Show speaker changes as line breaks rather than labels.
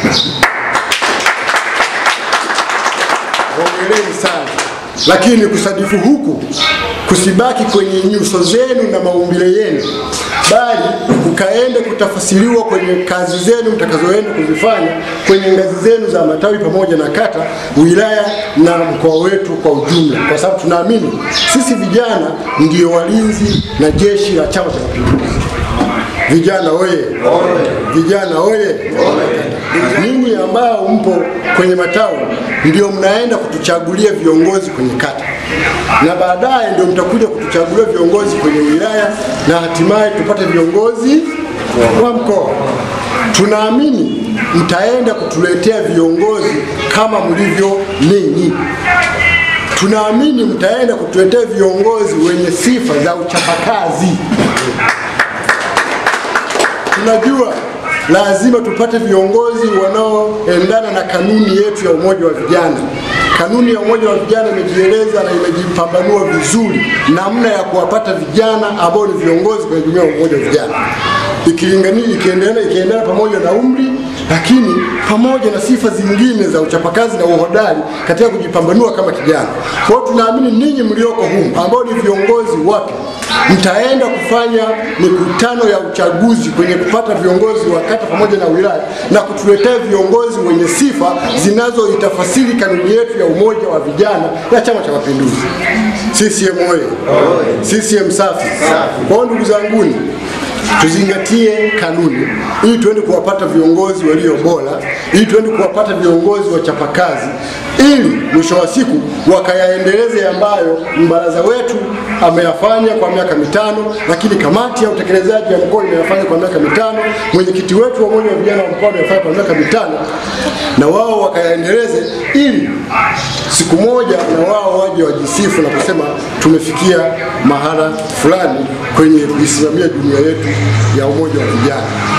Hongereni sana, lakini kusadifu huku kusibaki kwenye nyuso zenu na maumbile yenu, bali kukaende kutafasiriwa kwenye kazi zenu mtakazoenda kuzifanya kwenye ngazi zenu za matawi pamoja na kata, wilaya na mkoa wetu kwa ujumla, kwa sababu tunaamini sisi vijana ndio walinzi na jeshi la Chama cha Mapinduzi. Vijana oye! Vijana oye! Ninyi ambao mpo kwenye matawi ndio mnaenda kutuchagulia viongozi kwenye kata, na baadaye ndio mtakuja kutuchagulia viongozi kwenye wilaya, na hatimaye tupate viongozi wa mkoa. Tunaamini mtaenda kutuletea viongozi kama mlivyo ninyi. Tunaamini mtaenda kutuletea viongozi wenye sifa za uchapakazi. Tunajua lazima tupate viongozi wanaoendana na kanuni yetu ya umoja wa vijana. Kanuni ya umoja wa vijana imejieleza na imejipambanua vizuri namna ya kuwapata vijana ambao ni viongozi kwenye jumuiya ya umoja wa vijana, ikilingania ikiendelea ikiendana pamoja na umri, lakini pamoja na sifa zingine za uchapakazi na uhodari katika kujipambanua kama kijana. Kwa hiyo tunaamini ninyi mlioko humu ambao ni viongozi wapya mtaenda kufanya mikutano ya uchaguzi kwenye kupata viongozi wa kata pamoja na wilaya na kutuletea viongozi wenye sifa zinazoitafasiri kanuni yetu ya umoja wa vijana ya Chama cha Mapinduzi. CCM oye! CCM safi! Kwa hiyo ndugu zanguni, tuzingatie kanuni ili tuende kuwapata viongozi walio bora, ili tuende kuwapata viongozi wachapakazi, ili mwisho wa siku wakayaendeleze ambayo mbaraza wetu ameyafanya kwa miaka mitano, lakini kamati ya utekelezaji ya mkoa imeyafanya kwa miaka mitano, mwenyekiti wetu wa umoja wa vijana wa mkoa ameyafanya kwa miaka mitano, na wao wakayaendeleze, ili siku moja na wao waje wajisifu na kusema tumefikia mahala fulani kwenye kuisimamia jumuiya yetu ya umoja wa vijana.